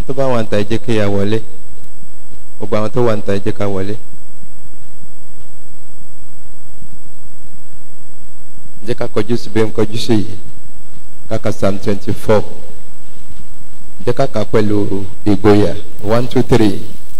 tó bá wà ń ta ẹ jẹ́ kí ya wọlé gbogbo àwọn tó wà ń ta ẹ jẹ́ ká wọlé. jẹ́ ká kọjú sí bí n kọjú sí yìí káka psalm twenty four jẹ́ ká kà pẹ̀lú ìgboyà one two three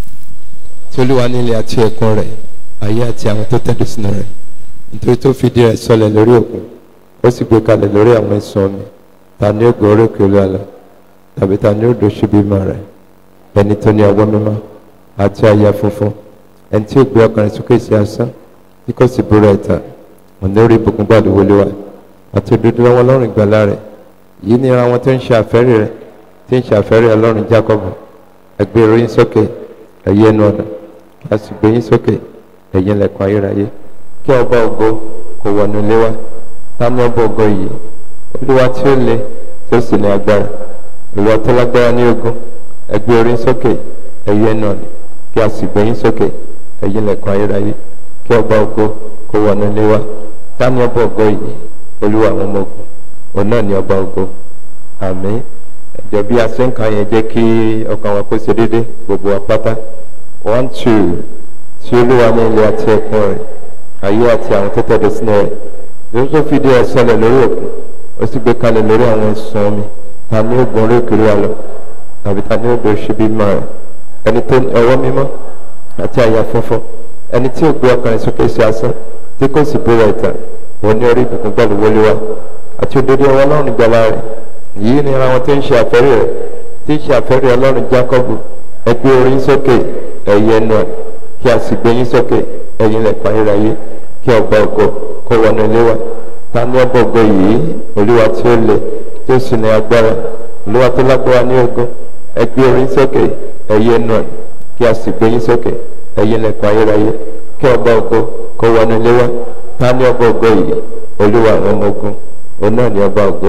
tí olúwa nílé àti ẹ̀kún rẹ̀ ayé àti àwọn tó tẹ̀dó sínú rẹ̀ nítorí tó fìdí rẹ̀ sọlẹ̀ lórí òkun ó sì gbé kalẹ̀ lórí àwọn ìsun omi ta ni ó gbọ́ orí òkè olúwa lọ tàbí ta ni ó dò ṣubú ìmọ̀ rẹ̀ ẹni tó ní ọwọ́ mímọ́ àti àyà funfun ẹni tí ó gbé ọkàn rẹ̀ sókè sí asán tí kò sì búra ẹ̀tàn ọ̀nà orí ìbùkún gbàdú wọlé wa àti òdodo lọ́wọ́ ọlọ́run ìgbàlá rẹ̀ yìí ni ara wọn tó ń ṣe àfẹ́rí rẹ̀ tí ń ṣe àfẹ́rí ọlọ́run jákọ́bù ẹgbẹ́ orí sókè ẹ̀yẹ ẹnu ọ̀nà kí a sì gbé yín sókè ẹ̀yìn lẹ̀kùn ayérayé kí ọba ògo kò wọnú ilé wa ta ni ọba ògo yìí olúwa tí ó le tí ó sì ní agbára ìwọ tó lágbára ní ogun ẹgbẹ́ orí sókè ẹ̀yẹ ẹnu ọ̀nà kí a sì gbé yín sókè ẹ̀yìn lẹ̀kùn ayérayé kí ọba ògo kò wọnú ilé wa ta ni ọba ògo yìí olúwa àwọn ọmọ ogun òun náà ni ọba ògo àmín ẹjọ bí a ṣe ń kà yẹn jẹ́ kí ọkàn wa kó ṣe déédé gbogbo wa pátá one two tí olúwa ní ilé àti ẹ̀kún rẹ̀ ayé àti àwọn tó tẹ̀dó sínú rẹ̀ lórí tó fìdí ẹ̀ sọlẹ̀ lórí òkun ó sì gbé kalẹ̀ lórí àwọn ìsun omi ta ni ó gun orí òkèrè wa lọ tàbí ta ni ó gbé ṣubí mọ́ rẹ̀ ẹni tó ní ọwọ́ mímọ́ àti àyà funfun ẹni tí ó gbé ọkàn rẹ̀ sókè sí asán tí kò sì búra ìtàn òun ní orí ìbùkún gbàlú wọlé wa àti òdodo ọwọ́ ọlọ́run gbàlá rẹ̀ yìí ni ara wọn tó ń ṣe àfẹ́rí rẹ̀ tí ń ṣe àfẹ́rí ọlọ́run jákọ́bù ẹgbẹ́ orí sókè ẹ̀yẹ nù kí a sì gbé yín sókè ẹ̀yìn lẹ̀kọ́ ayérayé kí ọba ògo kó wọnú ilé wa ta ní ọba ògo yìí olúwa tí ó le tí ó sì ní agbára olúwa tó lágbára ní ogun ẹgbẹ́ orí sókè ẹ̀yẹ nù kí a sì gbé yín sókè ẹ̀yìn lẹ̀kọ́ ayérayé kí ọba ògo kó wọnú ilé wa ta ní ọba ògo yìí olúwa àwọn ọmọ ogun òun náà ní ọba ògo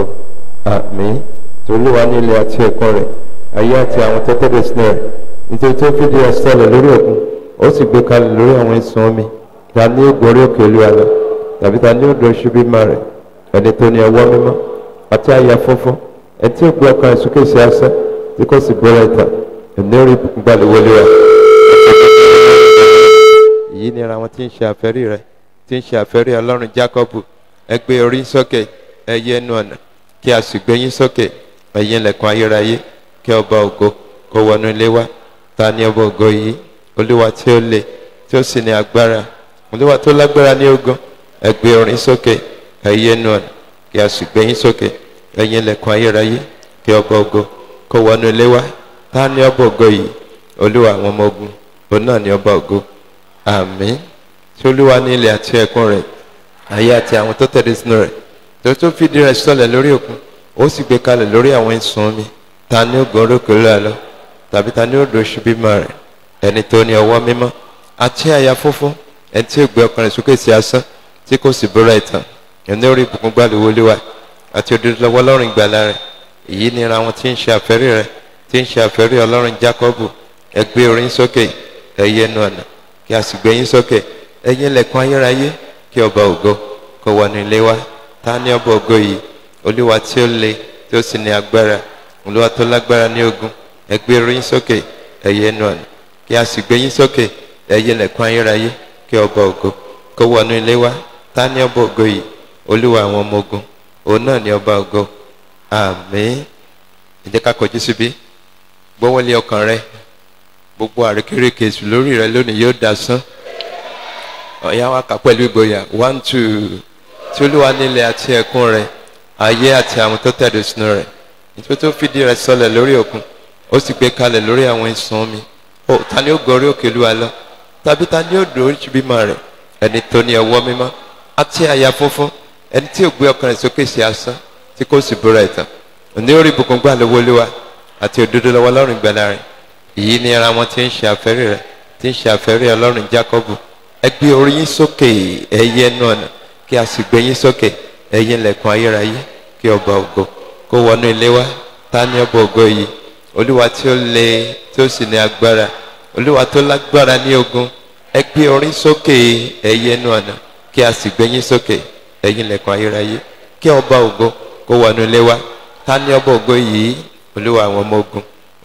àmì tolúwa ní ilé àti ẹ̀kọ́ rẹ̀ ayé àti àwọn tó tẹ̀lé sínú rẹ̀ nítorí tó fìdí ẹ̀ sọlẹ̀ lórí òkun ó sì gbé kalẹ̀ lórí àwọn ìsun omi ta ní ògùn orí òkè olúwa lọ tàbí ta ní odò ṣubí má rẹ̀ ẹni tó ní ọwọ́ mímọ́ àti àyà funfun ẹni tí ó gbé ọkàn rẹ̀ sókè sí asán tí kò sì bóra ìtàn ẹni orí ìbùkún gbàlẹ̀ wọlé wa. èyí ni ara wọn tí ń ṣe àfẹ́rí rẹ̀ tí ń ṣe àfẹ́rí ọlọ́run jákọ́bù ẹgbẹ́ orí sókè ẹyẹ ẹnu ọ̀nà kí a sì gbé yín sókè ẹ̀yin lẹ̀kùn ayérayé kí ọba ògo kó wọnú ilé wa ta ni ọba ògo yìí olúwa tí ó le tí ó sì ní agbára olúwa tó lágbára ní ogun ẹ gbé orin sókè ẹ̀yin ẹnu ọ̀nà kí a sì gbé yín sókè ẹ̀yin lẹ̀kùn ayérayé kí ọba ògo kó wọnú ilé wa ta ni ọba ògo yìí olúwa àwọn ọmọ ogun òun náà ni ọba ògo àmín tí olúwa ní ilẹ̀ àti ẹ̀kún rẹ̀ ayé àti àwọn tó tẹ̀lé sínú rẹ̀ tó tó fìdí rẹ̀ sọlẹ̀ lórí òkun ó sì gbé kalẹ̀ lórí àwọn ìsun omi ta ni ó gun orókè lóra lọ tàbí ta ni ó do ṣubí mọ́ rẹ̀ ẹni tó ní ọwọ́ mímọ́ àti àyà funfun ẹni tí ó gbé ọkàn rẹ̀ sókè sí asán tí kò sì búra ìtàn ẹni orí ìbùkún gbàlú wọlé wa àti òdodo lọ́wọ́ ọlọ́run ìgbàlà rẹ̀ èyí ni ara wọn tí ń ṣe àfẹ́rí rẹ̀ tí ń ṣe àfẹ́rí ọlọ́run jákọ́bù ẹ gbé orin sókè ẹyẹ ẹnu ọ̀nà kí a sì gbé yín sókè ẹyin lẹ̀kùn ayérayé kí ọba ògo kó wọnú ilé wa ta ni ọba ògo yìí olúwa tí ó le tí ó sì ní agbára olúwa tó lágbára ní ogun ẹ gbé orí yín sókè ẹyẹ ẹnu ọ̀nà kí a sì gbé yín sókè ẹyẹ lẹ̀kùn ayérayé kí ọba ògo kó wọnú ilé wa ta ni ọba ògo yìí olúwa àwọn ọmọ ogun òun náà ni ọba ògo àmín ẹ jẹ́ ká kọjú síbí gbọ́wọ́lé ọkàn rẹ gbogbo àrékérekè èṣù lórí rẹ lónìí yóò dasán ọ̀yá wa kà pẹ̀lú ìgboyà one two tí olúwa nílẹ̀ àti ẹ̀kún rẹ̀ ayé àti àwọn tó tẹ̀dó sínú rẹ̀ nítorí tó fìdí rẹ̀ sọlẹ̀ lórí òkun ó sì gbé kalẹ̀ lórí àwọn ìsun omi ó ta ni ó gorí òkè olúwa lọ tàbí ta ni ó dùn oríṣi bímọ rẹ̀ ẹni tó ní ọwọ́ mímọ́ àti àyà funfun ẹni tí ò gbé ọkàn rẹ̀ sókè sí asán tí kò sì búra ìtàn òní orí ìbùkún gbà lówó olúwa àti òdodo lọ́wọ́ ọlọ́run ìgbàlà rẹ̀ èyí ni ara wọn tí ń ṣe àfẹ́rí rẹ̀ tí ń ṣe àfẹ́rí ọlọ́run jákọ́bù ẹ gbé orí yín sókè ẹyẹ ẹnu ọ̀nà kí a sì gbé yín sókè ẹ̀yin lẹ̀kùn ayérayé kí ọba ògo kó wọnú ilé wa ta ni ọba ògo yìí olúwa tí ó le tí ó sì ní agbára olúwa tó lágbára ní ogun ẹ gbé orí sókè ẹyẹ ẹnu ọ̀nà kí a sì gbé yín sókè ẹ̀yin lẹ̀kùn ayérayé kí ọba ògo kó wọnú ilé wa ta ni ọba ògo yìí olúwa àwọn ọmọ ogun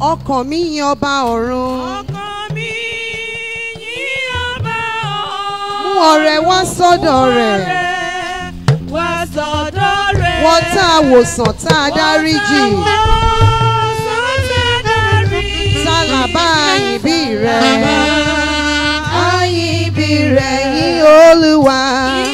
ọkàn mi yin ọba ọ̀run ọkàn mi yìn ọba ọ̀run. mú ọrẹ wá sọ́dọ̀ rẹ̀ wá sọ́dọ̀ rẹ̀. wọ́n tá a wòsàn tá a dáríjì tá a là bá àyìn bí rẹ̀ àyìn bí rẹ̀ yín olúwa.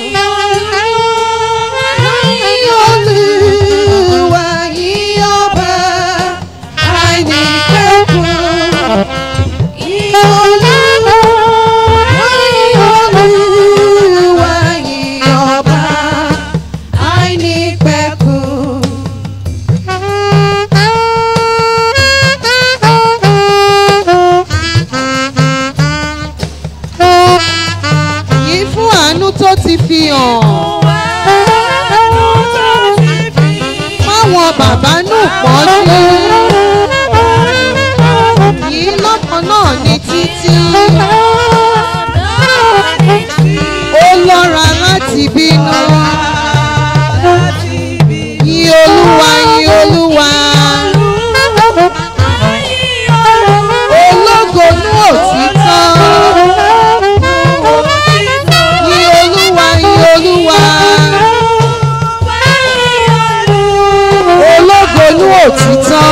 Yín olúwa yín ọba àìnípẹ̀kun. Yín olúwa yín olúwa yín ọba àìnípẹ̀kun. Yìí fún àánú tó ti fi hàn. Máwọn bàbá nù pọ́njú. Yìí lọ́kàn náà ní títí. Ó lọ́ra láti bínú. Yìn Olúwa yìn Olúwa. Ológo nú òtítọ́. Yìn Olúwa yìn Olúwa. Ológo nú òtítọ́.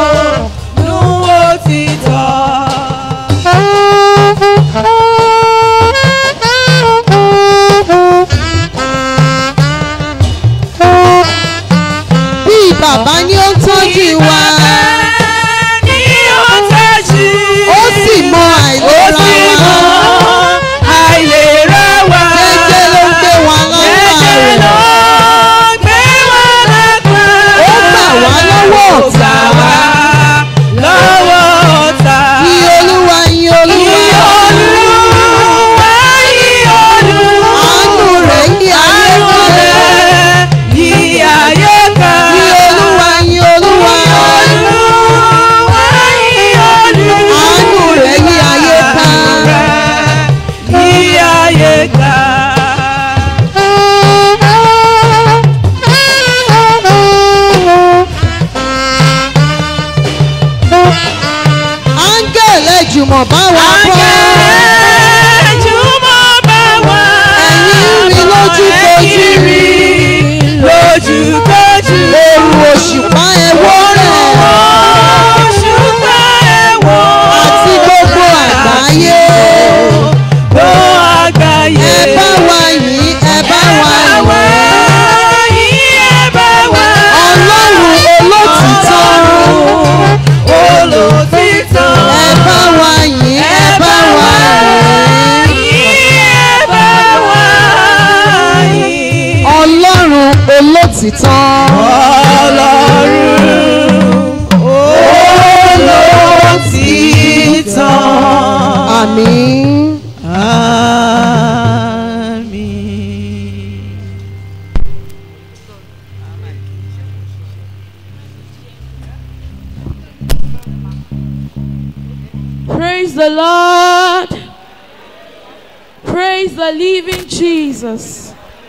Bí bàbá ni ó ń tọ́jú wa. Ó sì mọ àìlera wa. Jẹ́jẹ́ ló ń gbé wa lápá rẹ̀. Ó gbà wá lọ́wọ́ ọ̀tá. Lọ́wọ́ ọ̀tá. Yìn Olúwa yìn Olúwa. Àánú rẹ̀ yí ayé kan. Yìn Olúwa yìn Olúwa. Àánú rẹ̀ yí ayé kan. Áńgẹ̀lẹ̀ jùmọ̀ bá wa bọ́. Ẹ̀yin rí lójúkojú. Lójúkojú. Òru òṣùpá ẹwọ́ rẹ̀. Àti gbogbo àgbáyé. Gbọ́ àgbáyé. Ẹ bá wa yìn, ẹ bá wa yìn. Ọlọ́run olótìtọ́. Olòtítọ́. Ẹ bá wa yìn, ẹ bá wa yìn. Ọlọ́run olótìtọ́. Àmín. Praise the Lord. Praise the living Jesus.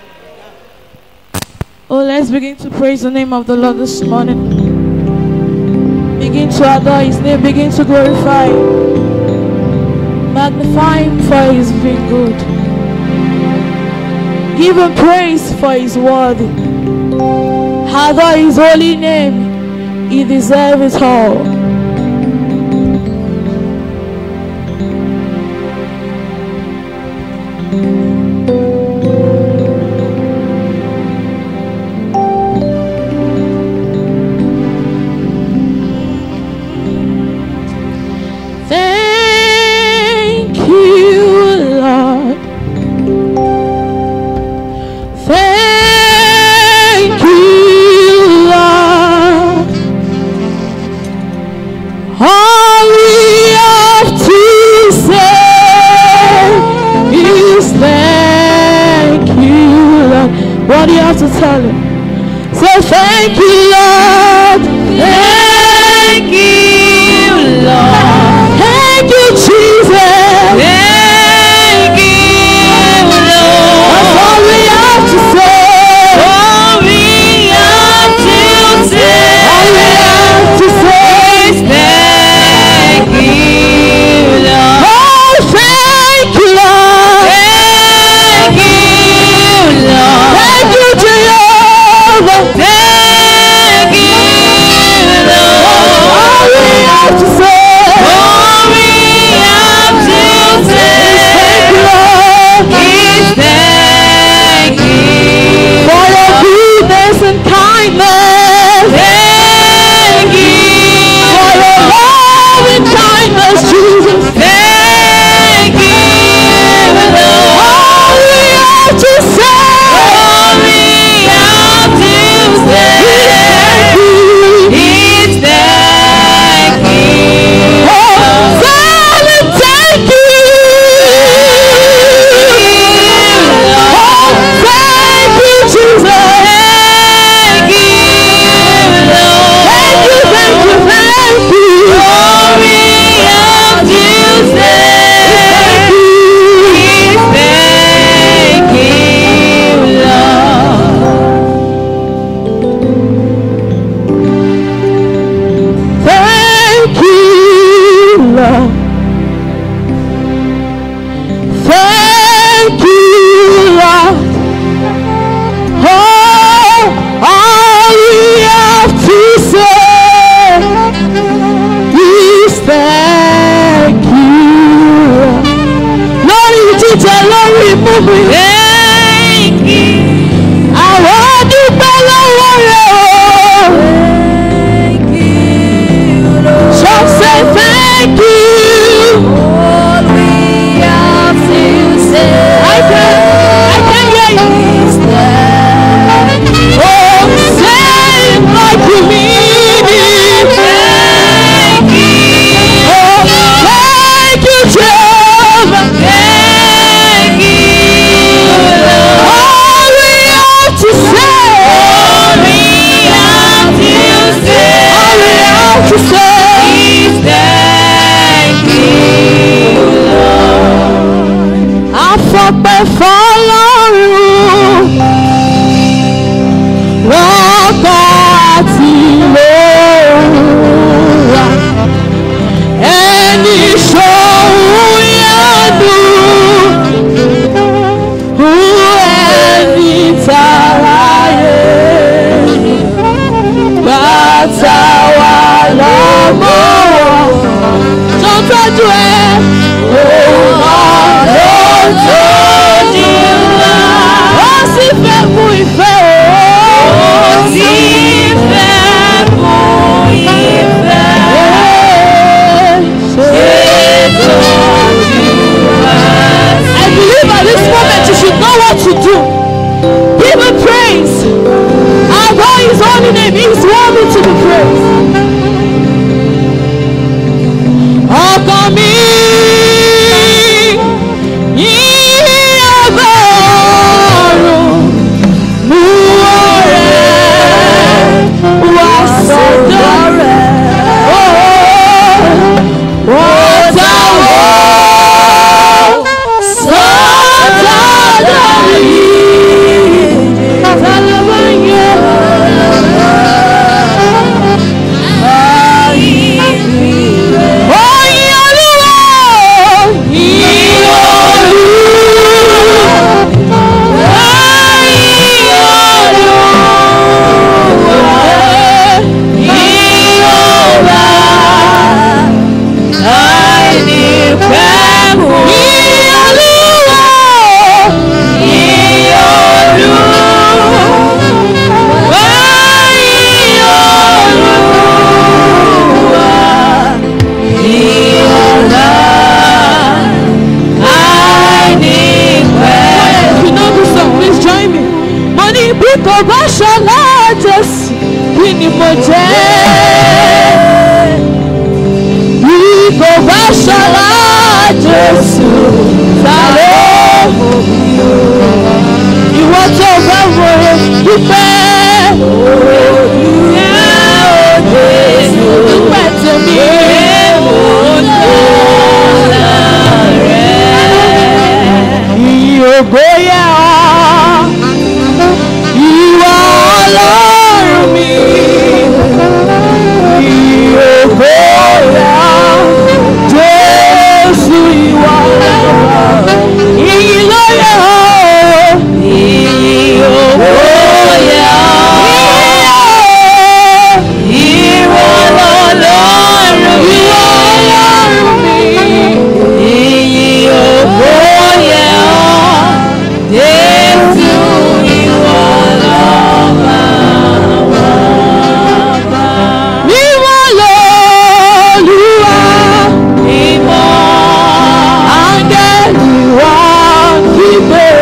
Oh, let's begin to praise the name of the Lord this morning. Begin to adore His name. Begin to glorify. Magnify Him for His being good. Give Him praise for His word. Adore His holy name. He deserves it all. Thank you, Lord. Thank you, Lord. All we have to say is thank you, Lord. What do you have to tell him? Say thank you, Lord. Thank you, Lord. Thank you, Jesus. Thank you, Lord. That's all we have to say. All we have to say. All we have to say is thank mi. Thank you. Àwọn dúpẹ́ lọ́wọ́ rẹ̀ o. Thank you, Lord. So say thank you. All we have to say I can, I can hear you. is thank you. Oh, say it like you mean it. Thank you. Oh, thank you, Jehovah. Thank you, Lord. All we have to say. All we have to say All we have to say. is thank you, Lord. Afọpẹ́ fọlọ́run lọ́kọ̀ àti lóra ẹni ṣòun yánu hu ẹni tàráyé bàtà wà lọ́mọ́ wọn tó ń tọ́jú ẹ òun náà ló ń tọ́jú wa ó sì fẹ́ fún ìfẹ́ o Ó sì fẹ́ fún ìfẹ́ ṣètọ́jú wa I believe at this moment you should know what to do. Give him praise. Adore his holy name. He is worthy to be praised. Ọkàn mi yìí ọba ọ̀run mú ọ̀rẹ́ wá sọ́dọ̀ rẹ̀. Ó táwọn sọ́dọ̀ yìí tálábà yẹn. Oyin Olúwa, yin Olúwa, yin Olúwa, yin Ọba. Yin Olúwa, yin Olúwa, yin If you know this song, please join me. Mo ní bí kò bá ṣọlá Jésù, kí ni mo jẹ́? Bí kò bá ṣọlá Jésù, ta ló mọ̀ mí o? Ìwọ tó bá wòye dúpẹ́. Dúpẹ́ tèmi. Ìyìn ògo yẹ ọ́, ìwọ ọlọ́run mi. Ìyìn ògo yẹ ọ́, Jésù ìwọ ọlọ́run. Ìyìn ló yẹ ọ́. Ìyìn ògo yẹ ọ́. Ìwọ ọlọ́run mi. Ìwọ ọlọ́run mi. Ìyìn ògo yẹ ọ́, Jésù ìwọ lọ́ba wa. Mímọ́ lọ́lúwa, Mímọ́, áńgẹ́lì wa kígbe.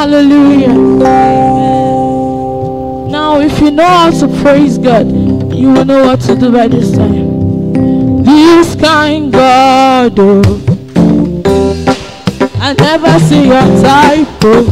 Hallelujah. Now, if you know how to praise God, you will know what to do by this time. This kind God, oh, I never see your type, oh.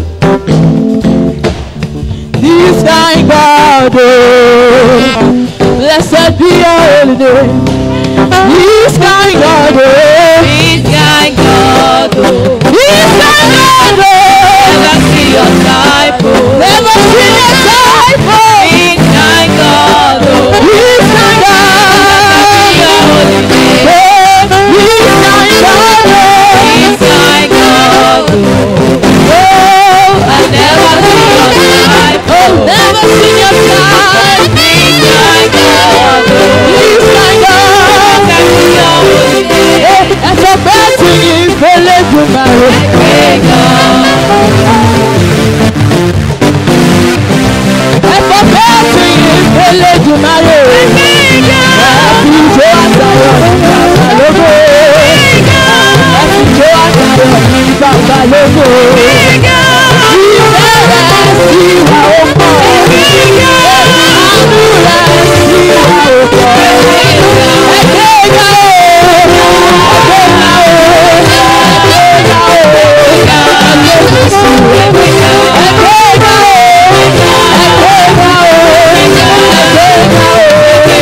This kind God, oh, blessed be your holy name. This kind God, oh, This guy God, oh, this kind God, oh, never see your type, oh. never see your type, oh. This guy God, oh, This kind see your God, holy name. oh, this kind God, oh. This guy God, oh, I never see your type, Oh, oh. never see your type. This guy God, oh, This kind God. I see your holy name. ẹ̀fọ́ bẹ́ẹ̀ tún ní ìfẹ́lẹ́ jùmọ̀rẹ́. Hey God, ẹ̀fọ́ bẹ́ẹ̀ tún ní ìfẹ́lẹ́ jùmọ̀rẹ́. ẹ̀fí ìjó àtàyọ̀ bàbá lógo. ẹ̀fí ìjó àtàyọ̀ ní bàbá lógo. ìfẹ́ rẹ̀ sí wa ó pọ̀. àánú rẹ̀ sí wa ó pọ̀. ẹ̀gbẹ́ ga o. ẹ̀gbẹ́ ga o. ẹ̀gbẹ́ ga o. ẹ̀gbẹ́ Jésù. ẹ̀gbẹ́ ga o. ẹ̀gbẹ́ ga o. ẹ̀gbẹ́ ga o. ẹ̀gbẹ́ ga o.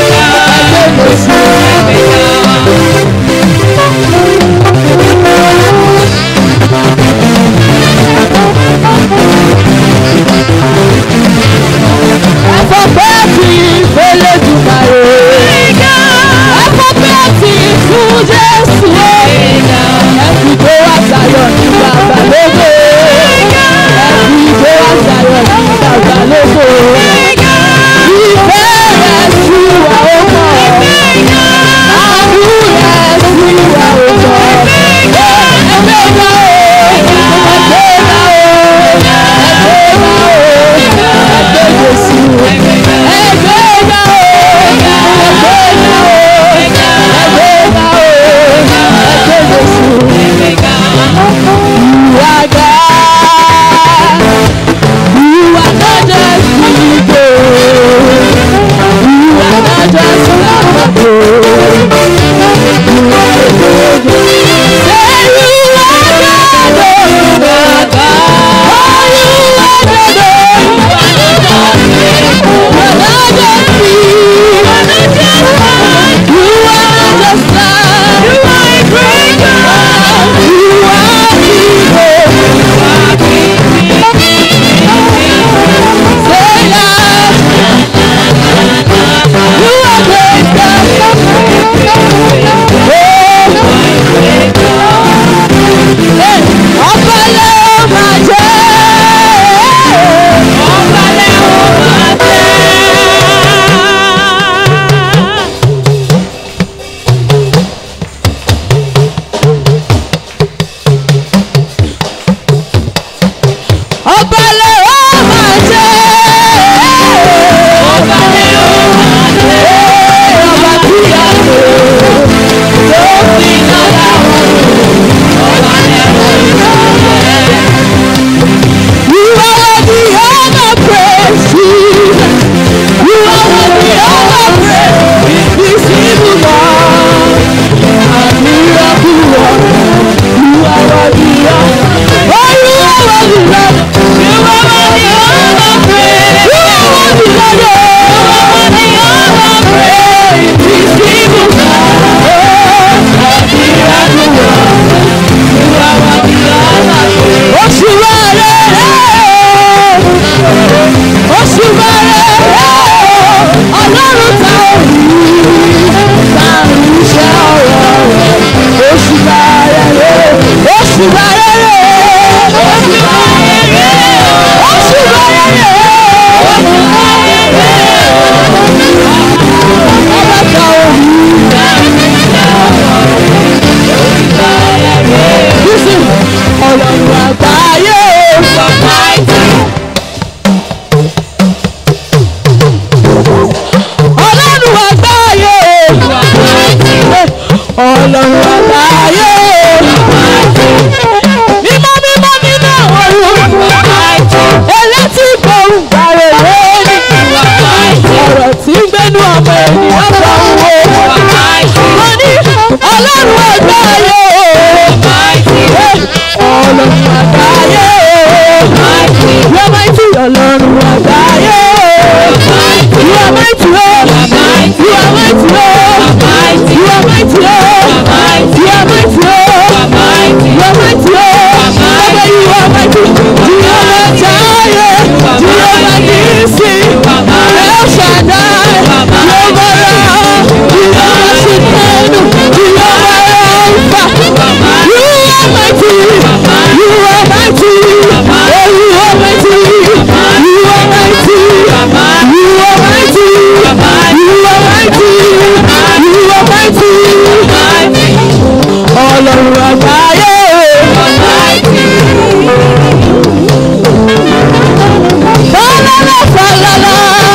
Falala, falala.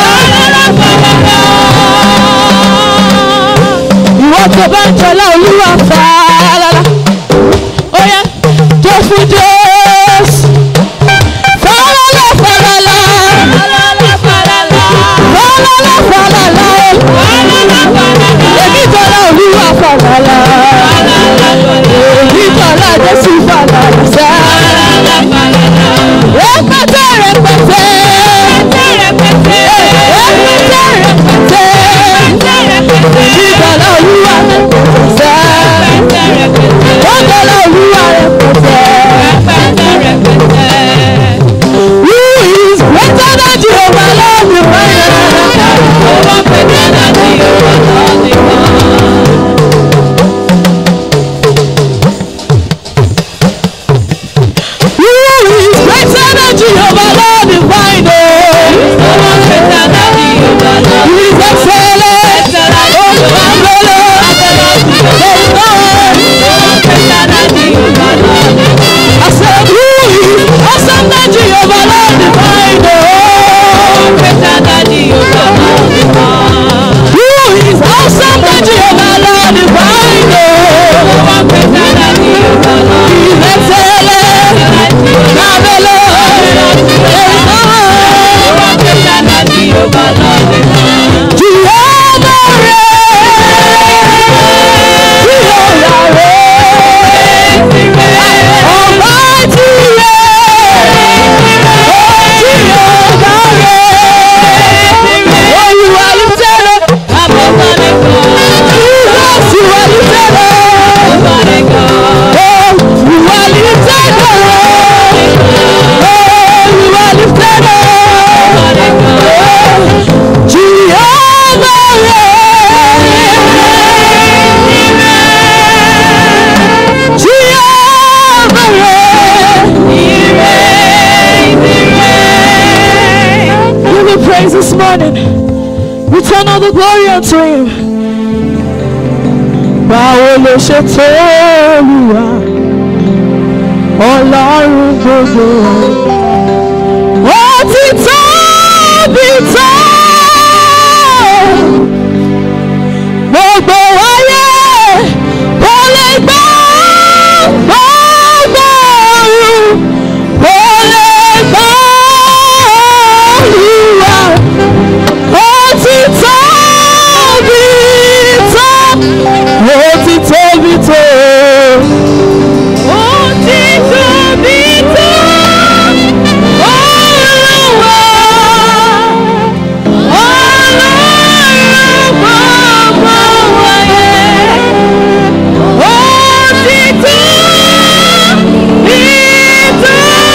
Ìwọ tó bá ń jọlá olúwa falala. Ó yẹ tó fún Jésù. Falala, falala. Falala, falala. Èmi jọlá olúwa falala. Èmi jọlá Jésù falala sẹ́. Rẹpẹtẹ rẹpẹtẹ. Rẹpẹtẹ rẹpẹtẹ. Ìjọlá olúwa rẹpẹtẹ sẹ́. Ìjọlá olúwa rẹpẹtẹ. Who is greater than Jehovah Lord the Who is greater than Jehovah Lord divine? He is excellent. Oh, marvelous. There is no one. I said, who is awesome than Jehovah Lord divine? Who is awesome than Jehovah Lord divine? He is excellent. Marvelous. There is no one. Jehovah reigns. Jehovah reigns. Almighty reigns. Oh, Jehovah reigns. Oh, you are lifted up. Jesus, you are lifted up. Oh, you are lifted up. Oh, you are lifted up. Jehovah reigns. Jehovah reigns. Give me praise this morning. Return all the glory unto him. Báwo ló ṣe tó Olúwa? Ọlọ́run gbogbo. Ó ti tóbi tó. Gbogbo ayé kò lè gbọ́. Gbogbo ọ̀run kò lè gbọ́. Olúwa ó ti tóbi tó. Ó ti tóbi tó. Ó ti tóbi tó. Olúwa. Ọlọ́run gbogbo ayé. Ó ti tóbi tó.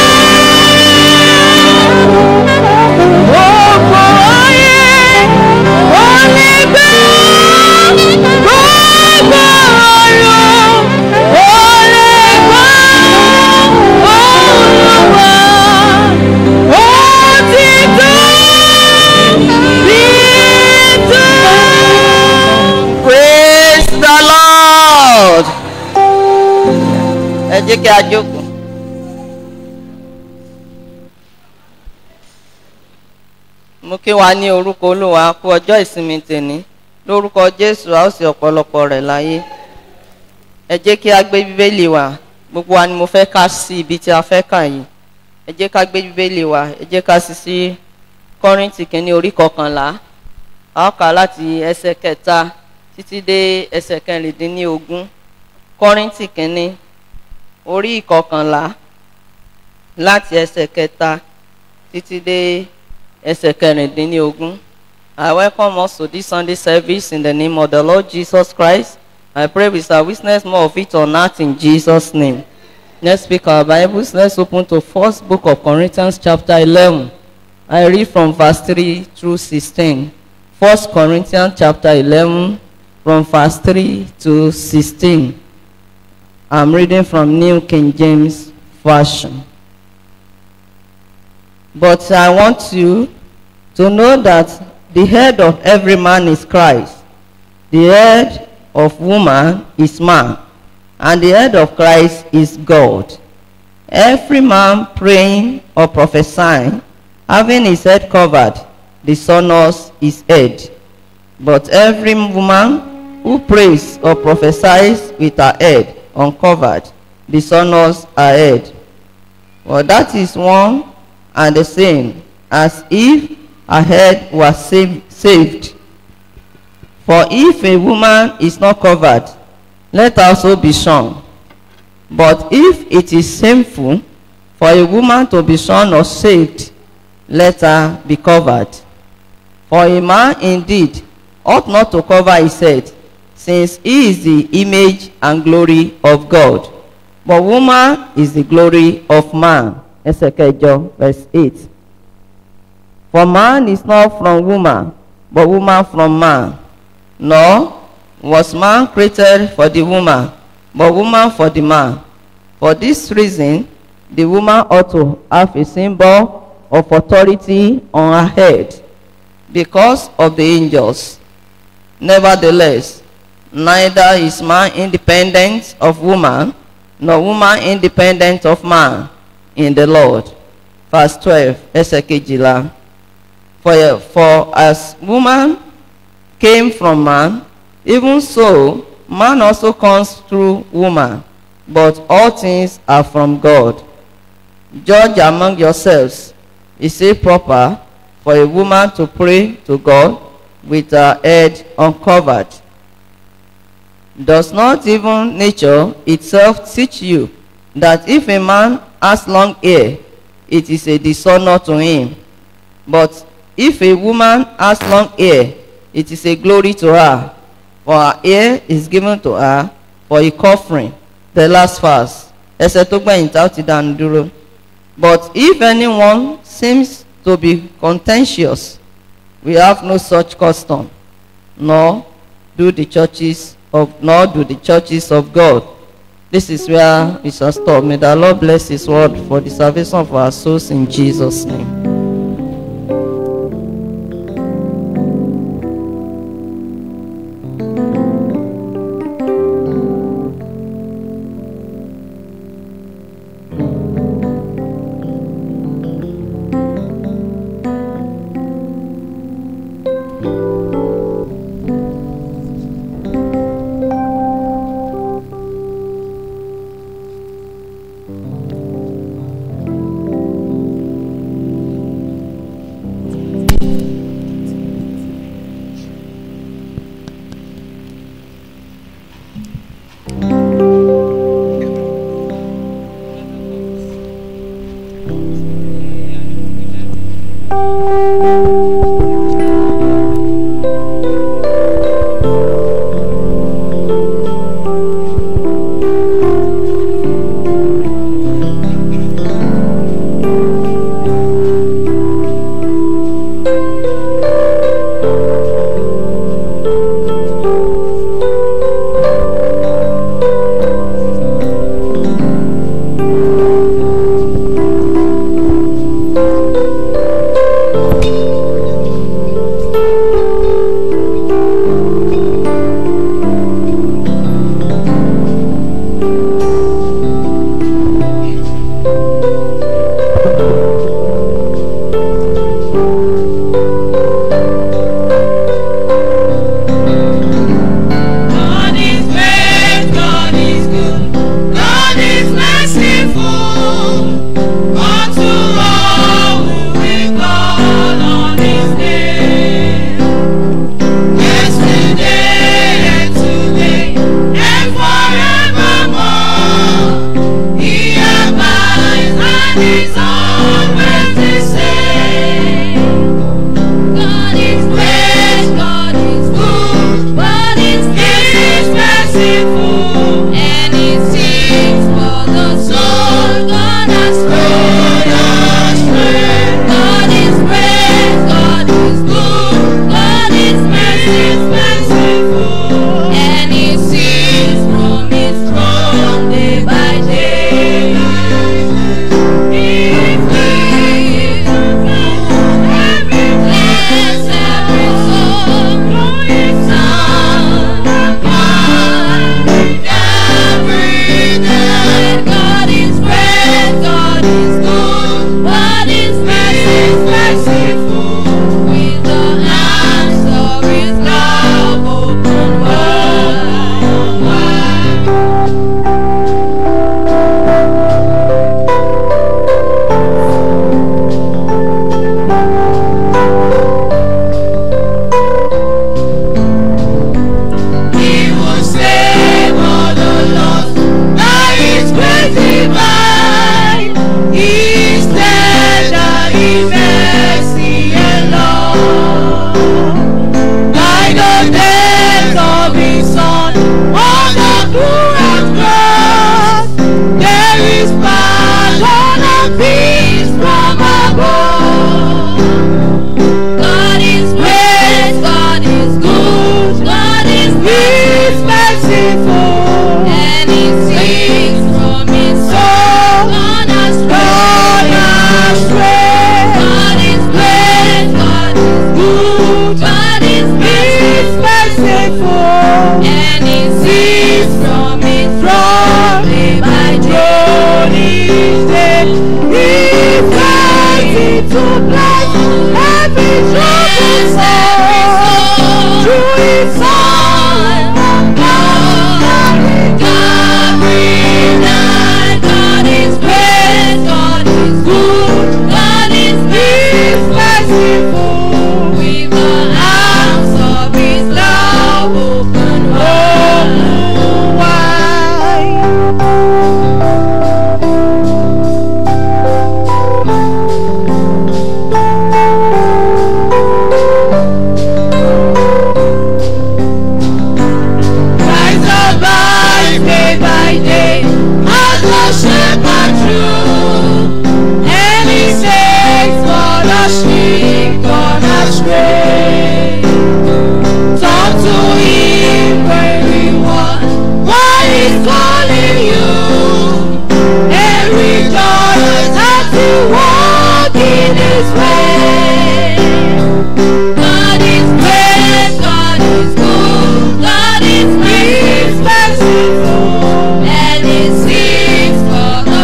Gbogbo ayé kò lè gbọ́. Gbogbo ọ̀run kò lè gbọ́. Olúwa, ó ti tóbi tó. Praise the Lord. Ẹ jẹ́ kí a jókòó. Mo kí wa ní orúkọ Olúwa kú ọjọ́ ìsinmi tèní. Lórúkọ Jésù a ó sì ọ̀pọ̀lọpọ̀ rẹ̀ láyé. Ẹ jẹ́ kí a gbé Bíbélì wa. Gbogbo wa ni mo fẹ́ ká sí ibi tí a fẹ́ kà yìí. Ẹ jẹ́ ká gbé Bíbélì wa. Ẹ jẹ́ ká sí sí Kọ́ríńtì kìíní orí kọkànlá a ó kà láti ẹsẹ̀ kẹta títí dé ẹsẹ̀ kẹrìndínlógún kọ́ríntì kínní orí ìkọkànlá láti ẹsẹ̀ kẹta títí dé ẹsẹ̀ kẹrìndínlógún. I welcome us to this Sunday service in the name of the Lord Jesus Christ. I pray we shall witness more of it on earth in Jesus' name. Let's speak our Bibles. Let's open to first book of Corinthians chapter 11. I read from verse 3 through 16. First Corinthians chapter 11 from verse 3 to 16. I'm reading from New King James Version. But I want you to know that the head of every man is Christ. The head of woman is man, and the head of Christ is God. Every man praying or prophesying, having his head covered, dishonors his head. But every woman who prays or prophesies with her head uncovered, dishonors her head. For that is one and the same, as if her head was saved. saved. For if a woman is not covered, let her also be shorn. But if it is shameful for a woman to be shorn or saved, let her be covered. For a man indeed ought not to cover his head, since he is the image and glory of God. But woman is the glory of man. Ẹsẹ̀ kẹjọ verse eight. For man is not from woman, but woman from man. Nor was man created for the woman, but woman for the man. For this reason, the woman ought to have a symbol of authority on her head because of the angels. Nevertheless, neither is man independent of woman, nor woman independent of man in the Lord. Verse 12, ẹsẹ̀ kejìlá. For, for as woman came from man, even so man also comes through woman. But all things are from God. Judge among yourselves. Is it proper for a woman to pray to God with her head uncovered? Does not even nature itself teach you that if a man has long hair, it is a dishonor to him? But if a woman has long hair, it is a glory to her, for her hair is given to her for a covering. The last verse. Ẹsẹ̀ tó gbẹ̀yìn tá ó ti dànù dúró. But if anyone seems to be contentious, we have no such custom, nor do the churches of nor do the churches of God. This is where we shall stop. May the Lord bless His word for the salvation of our souls in Jesus' name. shepherd true, and he saves for the sheep gone astray. Talk to him everyone, while he's calling you, and rejoice as you walk in his way. God is great, God is good, God is merciful, and He seeks for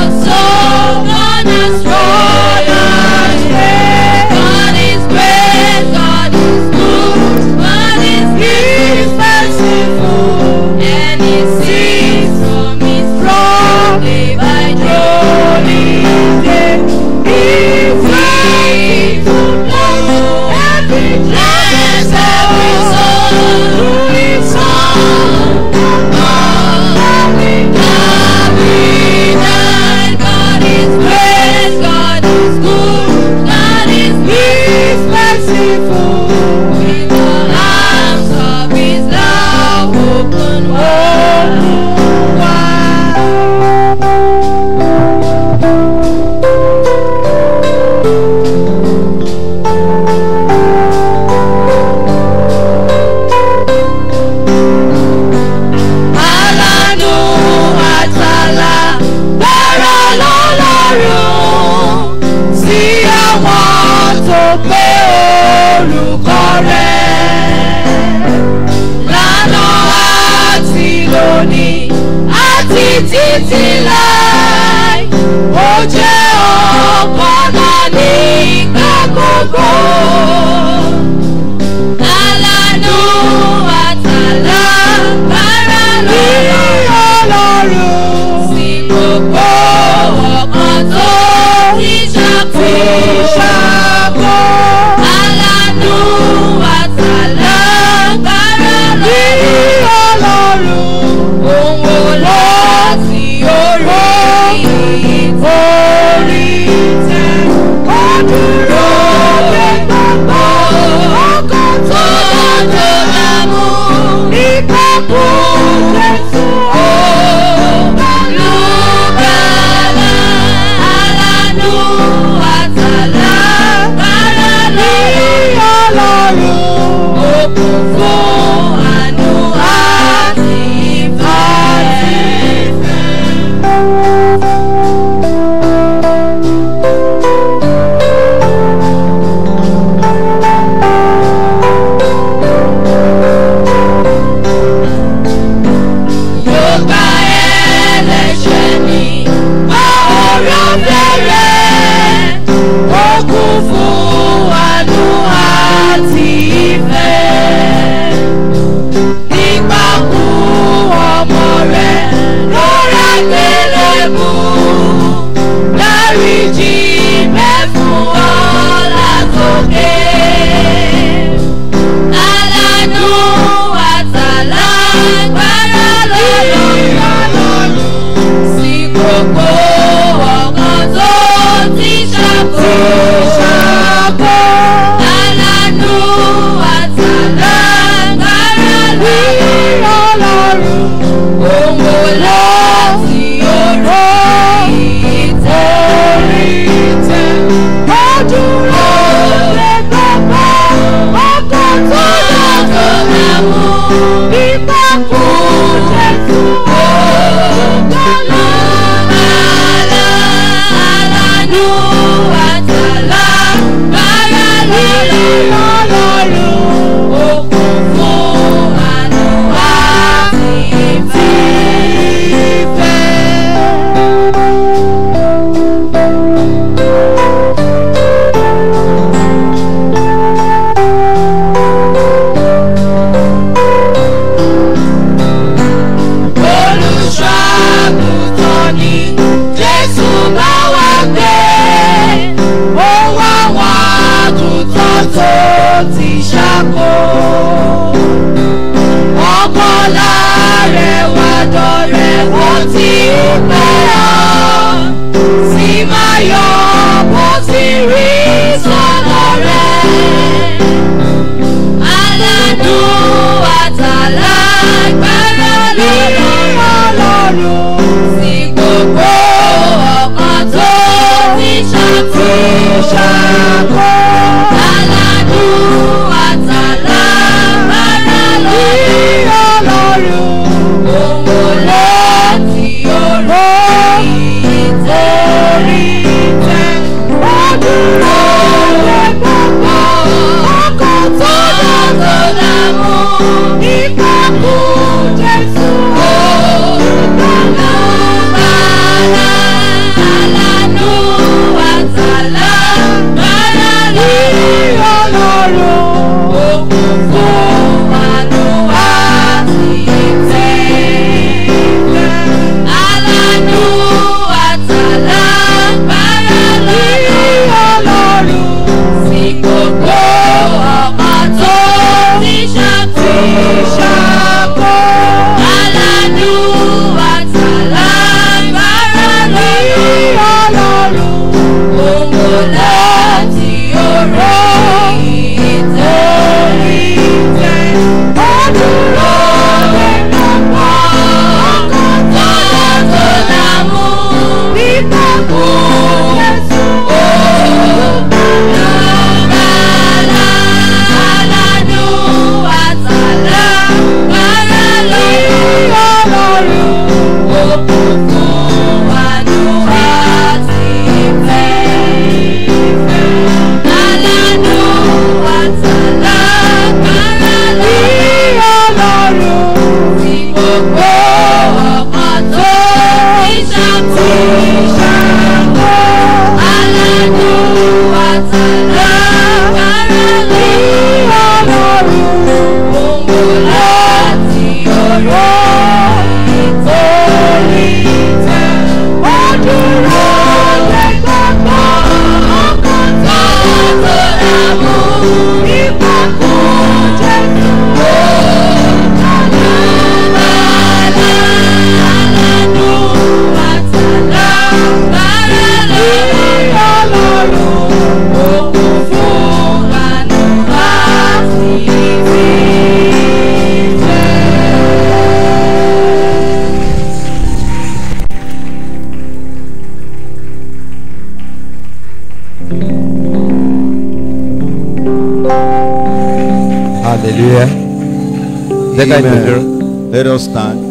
hallelujah. jẹ́ ká ìdúró dúró. Amen. Let us stand.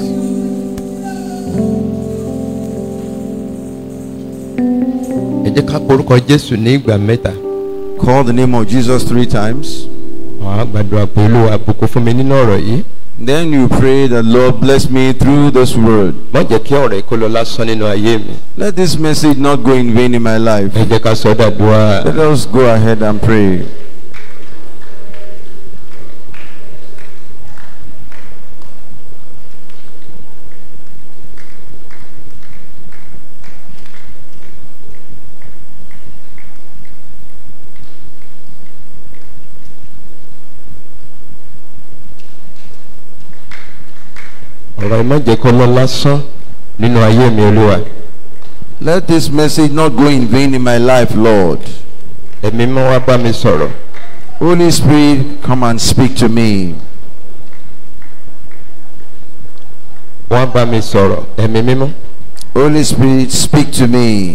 ẹ jẹ́ ká porúkọ jésù ní ìgbà mẹ́ta. Call the name of Jesus three times. àwọn àgbàdua pé olúwa àbùkù fún mi nínú ọ̀rọ̀ yìí. Then you pray that Lord bless me through this word. má jẹ́ kí ọ̀rọ̀ yìí kó lọ lásán nínú ayé mi. Let this message not go in vain in my life. ẹ jẹ́ ká sọ dàdúrà. Let us go ahead and pray. ọ̀rọ̀ yìí má jẹ́ kó lọ lásán nínú ayé mi olúwa. Let this message not go in vain in my life, Lord. ẹ̀mí mọ́ wá bá mi sọ̀rọ̀. Holy Spirit, come and speak to me. wọ́n bá mi sọ̀rọ̀ ẹ̀mí mímọ́. Holy Spirit, speak to me.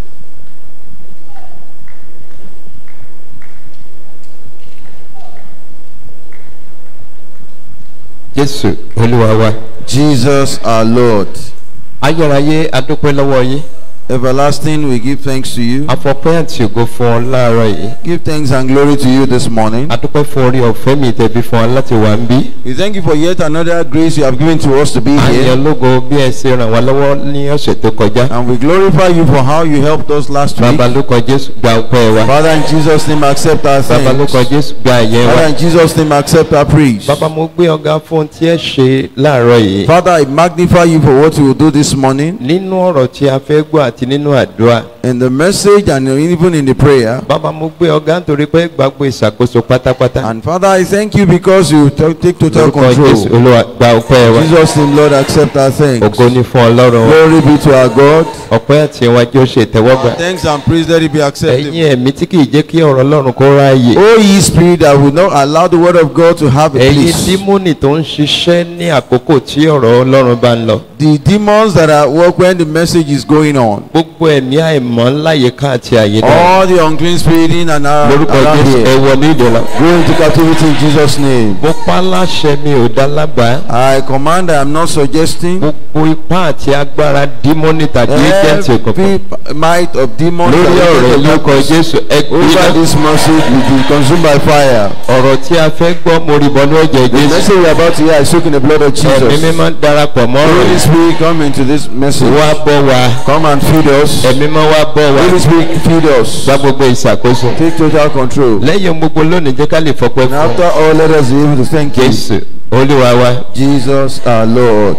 jésù olúwa wa. Jesus, our Lord. ayérayé adúpẹ́ lọ́wọ́ yín. Everlasting, we give thanks to you. afọpẹ́ àti ògo fún ọ láàárọ̀ yìí. Give thanks and glory to you this morning. adúpẹ́ fún orí ọ̀fẹ́ mi tẹ̀bí fún ọ láti wà ń bí. We thank you for yet another grace you have given to us to be a here. yàn lógo bí ẹ ṣe ràn wá lọ́wọ́ ní ọ̀sẹ̀ tó kọjá. And we glorify you for how you helped us last week. bàbá ló kọ jésù gba ọpẹ́ wa. Father, in Jesus' name, accept our bàbá ló thanks. kọ jésù gba ẹ̀yẹ wa. Father, in Jesus' name, accept our praise. bàbá mo gbé ọgá fún ohun tí ẹ ṣe láàárọ̀ yìí. Father, I magnify you for what you will do this morning nínú ọ̀rọ̀ tí a fẹ́ gbọ́ àti nínú àdúrà. in the message and even in the prayer. bàbá mo gbé ọgá nítorí pé gbàgbé ìṣàkóso pátápátá. And Father, I thank you because you to- take total lórúkọ jésù control. olúwa gba ọpẹ́ wa. In Jesus' name, Lord, accept our thanks. ògo ni fún ọlọ́run wa. Glory be to our God. ọpẹ́ àti ìwájú ó ṣe ìtẹ́wọ́gbà. Thanks and praise let it be accepted. ẹ̀yin ẹ̀mí tí kì í jẹ́ kí ọ̀rọ̀ ọlọ́run kó ráàyè. O ye spirit that will not allow the word of God to have a ẹ̀yin place. dímọ́nì tó ń ṣiṣẹ́ ní àkókò tí ọ̀rọ̀ ọlọ́run bá ń lọ. The demons that are work when the message is going on. gbogbo ẹ̀mí àìmọ́ láyìíká àti àyíká. All the unclean spirit in and out lórúkọ around jésù ẹ here. wọ ní ìdọ̀là. Go into captivity in Jesus' name. mo pa láṣẹ mi ò dá lábàá. I command, I am not suggesting. gbogbo ipá àti agbára dímọ́nì tàbí ẹ̀jẹ̀ǹtì òkùnkùn. Every might of demons lórí that ọ̀rọ̀ will take lórúkọ place jésù ẹ over gbiná. this message will be consumed by fire. ọ̀rọ̀ tí a fẹ́ gbọ́ mo rí bọ́nú ẹ̀jẹ̀ The jésù. message we are about to hear is soaked in the blood of ẹ̀mí Jesus. mímọ́ darapọ̀ mọ́ ọ̀rọ̀ Holy yìí. Spirit, come into this message. wá bọ́ wa. Come and feed us. ẹ̀mí mọ́ wá bọ́ wa. Holy Spirit, feed us. gba gbogbo ìṣàkóso. Take total control. lẹ́yìn ohun gbogbo lónìí jẹ́ ká lè fọpẹ́ And fún after all, let us be able to thank you. jésù olúwa wa. Jesus our Lord.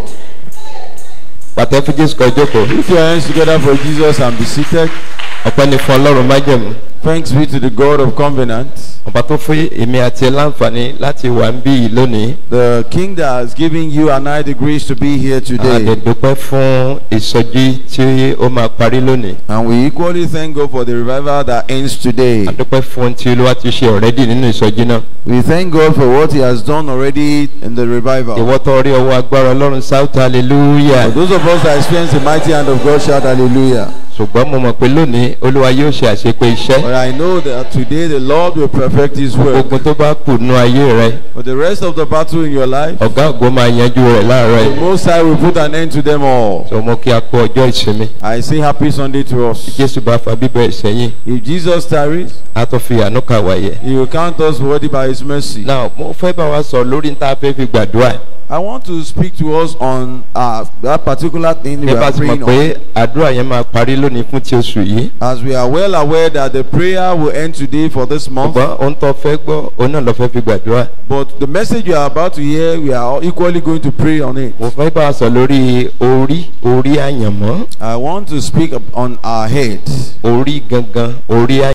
pàtẹ́ fún jésù kan jókòó. Put your hands together for Jesus and be seated. ọpẹ́ ni fún ọlọ́run májẹ̀mú. Thanks be to the God of covenant, ọba tó fún èmi àti ẹ láǹfààní láti wà ń bí yìí lónìí. the King that has given you and I the grace to be here a lè today. dúpẹ́ fún ìsọjí tí ó máa parí lónìí. And we equally thank God for the revival that ends today. a dúpẹ́ fún ohun tí olúwa ti ṣe ọ̀rẹ́dì nínú ìsọjí náà. We thank God for what He has done already in the revival. ìwọ́ tó rí ọwọ́ agbára ọlọ́run south hallelujah. For those of us that experience the mighty hand of God, shout hallelujah. ṣùgbọ́n mo mọ̀ pé lónìí olúwa yóò ṣe àṣepé iṣẹ́. But I know that today the Lord will perfect His work. ogun tó bá kù nú ayé rẹ For the rest of the battle in your life, ọ̀gá ògo máa yanjú rẹ̀ láàárọ̀ the yìí. Most High will put an end to them all. sọ mo kí a kó ọjọ́ ìsinmi. I say happy Sunday to us. jésù bá fa bíbẹ̀ ìsẹ́yìn If Jesus tarries, a tó fi àánú kà wáyé. He will count us worthy by His mercy. now mo fẹ́ bá wa sọ lórí ní tá a fẹ́ fi gbàdúrà. I want to speak to us on uh, that particular thing we bí bá are ti mọ̀ praying pé on. àdúrà yẹn máa parí lónìí fún ti oṣù yìí. As we are well aware that the prayer will end today for this month, ṣùgbọ́n ohun tó fẹ́ gbọ́ òun náà lọ fẹ́ fi gbàdúrà. but the message you are about to hear, we are equally going to pray on it. mo fẹ́ bá wa sọ lórí orí orí àyànmọ́ I want to speak up on our head. orí gangan orí àyànmọ́.